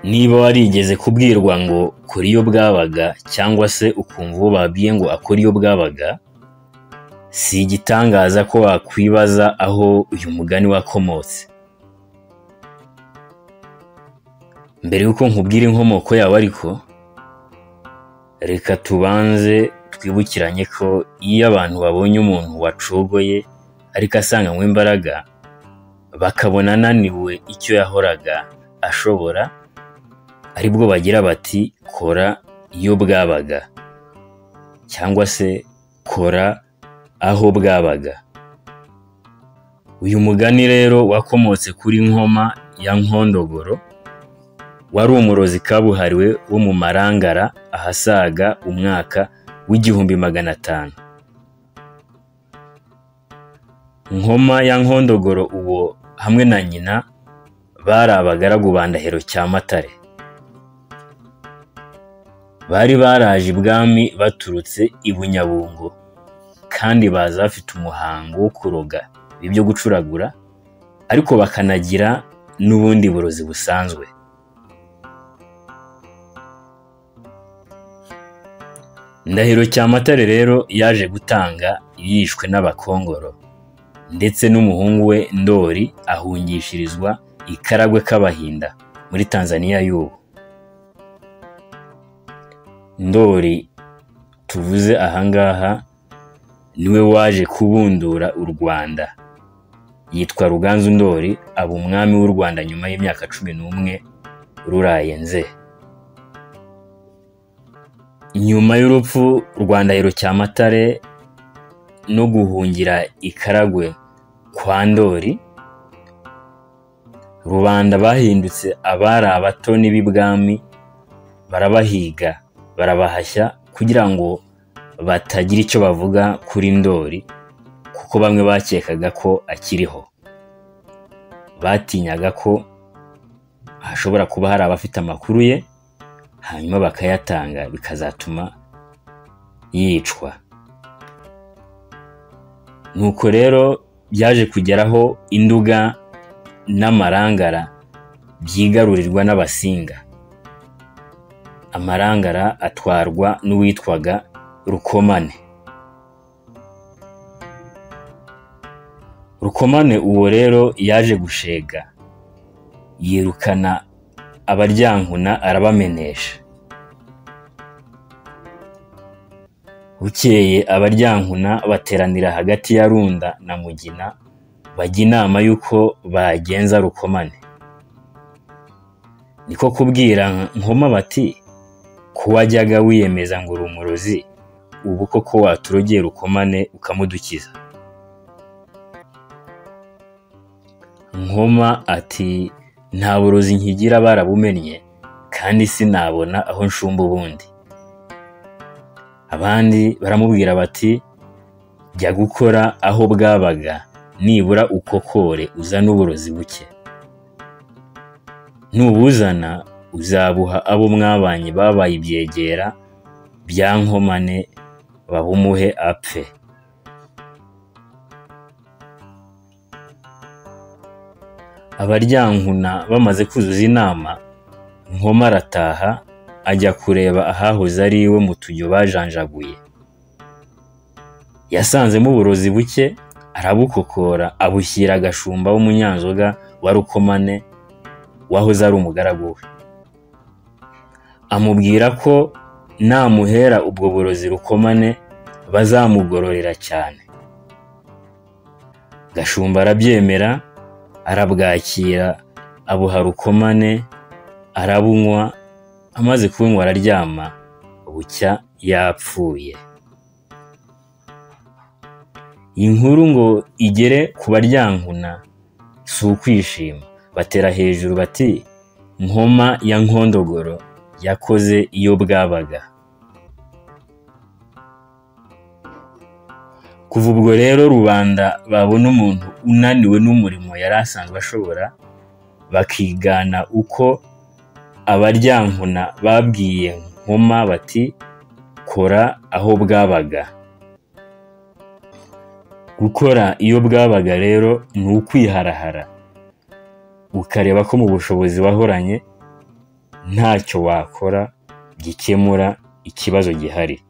Niba warigeze kubwirwa ngo kora iyo bwabaga cyangwa se ukumva uwo babwiye ngo akore iyo bwabaga, si igitangaza ko wakwibaza aho uyu mugani wakomotse. Mbere y'uko nkubwira inkomoko yawo ariko, reka tubanze twibukiranye ko iyo abantu babonye umuntu wacogoye ariko asanganywe imbaraga, bakabona ananiwe icyo yahoraga ashobora, ari bwo bagira bati kora iyo bwabaga cyangwa se kora aho bwabaga. Uyu mugani rero wakomotse kuri Nkoma ya Nkondogoro, wari umurozi kabuhariwe wo mu Marangara ahasaga umwaka w'igihumbi magana atanu. Nkoma ya Nkondogoro uwo hamwe na nyina bari abagaragu ba Ndahiro Cyamatare. Bari baraje ibwami baturutse i Bunyabungo kandi baza bafite umuhango wo kuroga ibyo gucuragura ariko bakanagira n'ubundi burozi busanzwe. Ndahiro Cyamatare rero yaje gutanga yishwe n'abakongoro ndetse n'umuhungu we Ndori ahungishirizwa i Karagwe k'Abahinda muri Tanzania y'ubu. Ndori tuvuze ahangaha niwe waje kubundura u Rwanda. Yitwa Ruganzu Ndori aba umwami w'u Rwanda nyuma y'imyaka cumi n'umwe ruraye nze. Nyuma y'urupfu rwa Ndahiro Cyamatare no guhungira i Karagwe kwa Ndori, rubanda bahindutse abari abatoni b'ibwami barabahiga barabahashya kugira ngo batagira icyo bavuga kuri Ndori kuko bamwe bakekaga ko akiriho. Batinyaga ko hashobora kuba hari abafite amakuru ye hanyuma bakayatanga bikazatuma yicwa. Nuko rero byaje kugeraho Induga n'Amarangara byigarurirwa n'Abasinga. Amarangara atwarwa n'uwitwaga Rukomane. Rukomane uwo rero yaje gushega yirukana abaryankuna arabamenesha. Bukeye abaryankuna bateranira hagati ya Runda na Mugina bajya inama y'uko bagenza Rukomane. Niko kubwira Nkoma bati ko wajyaga wiyemeza ngo uri umurozi ubu koko waturogera Rukomane ukamudukiza. Nkoma ati nta burozi nkigira barabumennye kandi sinabona aho nshumba ubundi. Abandi baramubwira bati jya gukora aho bwabaga nibura ukokore uzane uburozi buke. Nubuzana uzabuha abo mwabanye babaye ibyegera bya nkomane babumuhe apfe. Abaryankuna bamaze kuzuza inama, Nkoma arataha ajya kureba ahahoze ari iwe mu tujyo bajanjaguye. Yasanzemo uburozi buke arabukokora abushyira agashumba w'umunyanzoga wa Rukomane wahoze ari umugaragu we. Amubwira ko namuhera ubwo burozi Rukomane bazamugororera cyane. Gashumba arabyemera arabwakira abuha Rukomane arabunywa amaze kubunywa araryama bucya yapfuye. Inkuru ngo igere ku baryankuna si ukwishima batera hejuru bati Nkoma ya Nkondogoro yakoze iyo bwabaga. Kuva ubwo rero rubanda babona umuntu unaniwe n'umurimo yari asanzwe ashobora, bakigana uko abaryankuna babwiye Nkoma bati kora aho bwabaga. Gukora iyo bwabaga rero ni ukwiharahara, ukareba ko mu bushobozi wahoranye ntacyo wakora gikemura ikibazo gihari